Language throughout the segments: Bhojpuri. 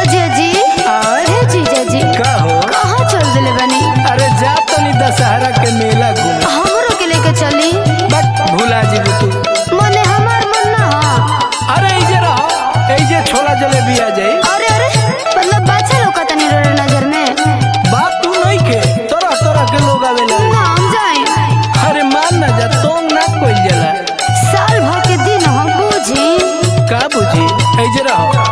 जीजा जी आय हे जीजा जी का हो कहाँ चल दिले बनी अरे जा तनी दशहरा के मेला घूमे हमरो के लेके चली बट भूला जी तू मने हमार मन ना हा अरे इजे रहो इजे छोला जलेबी आ जाई अरे अरे मतलब बाछा लोका तनी रो नजर में बात तू नहीं के तरह तरह के लोग आवेला ना हम जाए अरे मान ना जा तोंग ना कोई जला साल भर के दिन हम बूझी का बुझी इजे रहो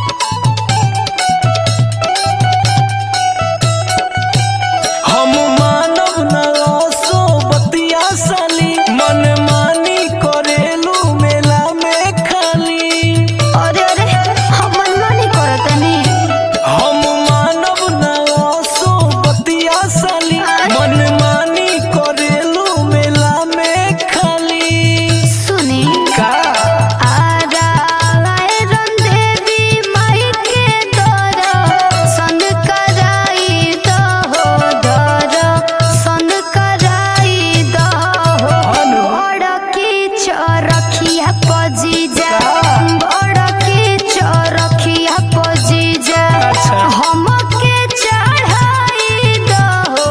हम मानव न सो बतिया साली मन मानी करेलू मेला में खाली अरे अरे हम मनमानी करतनी हम मानव न सो बतिया साली मन मानी करेलू मेला में खाली सुनी का आरा आए रंदेवी माई के दर सन कराई दहो दर सन कराई दहो हनु। बड़की चरखिया पजीजा बड़की चरखिया पजीजा अच्छा। हमके चढ़ाई दहो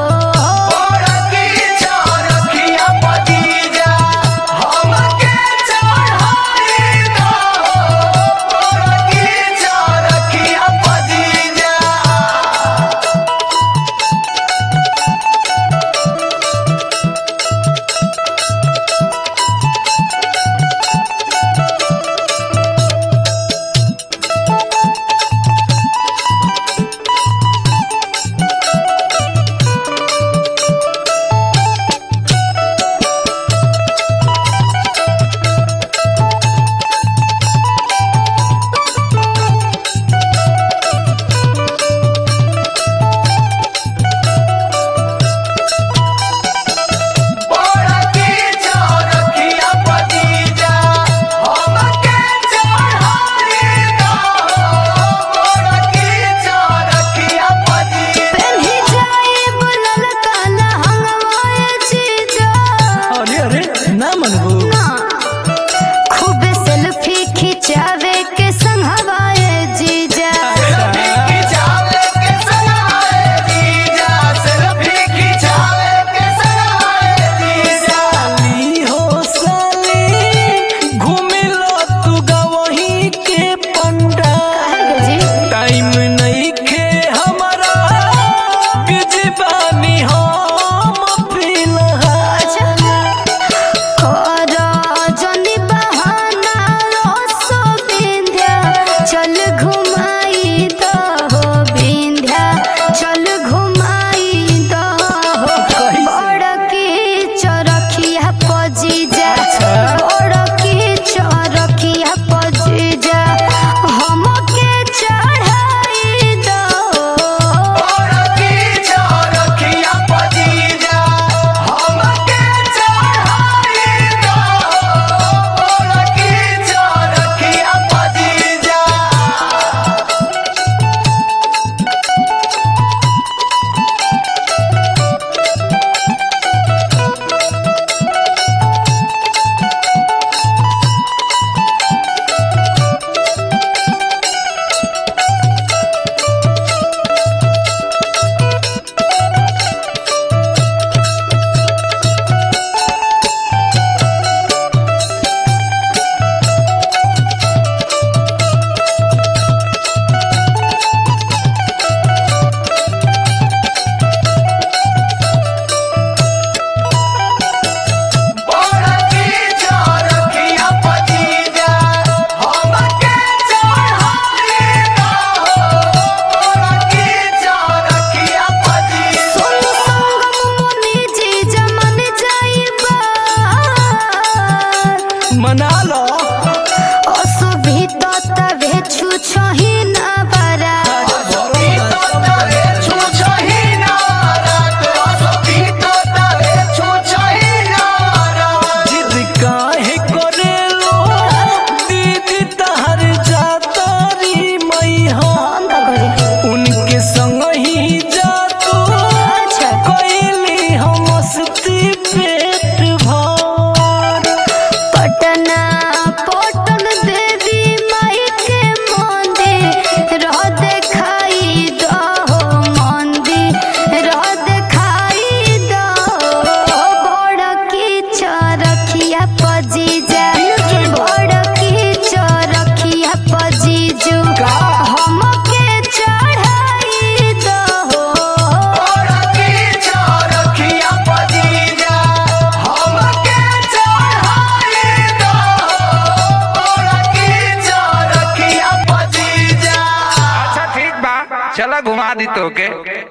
पेन्ही जाई बुलल काला हंगवाए जीजा अरे अरे ना मनबू ना खूब सेल्फी खिंचावे के संग हवाए जीजा साली हो साली घूमे लो तू गवही के पंडा काहे जी टाइम नहीं खे हमारा बिजी बानी हम फिलहाल और जनी बहाना रोसो बिंध्या चल घुमाई दो हो बिंध्या चल घुमाई दो हो कैसे? बड़की चरखिया पजीजा अच्छा। बड़की चरखिया पजीजा हमके चढ़ाई दो चला घुमा दी तो के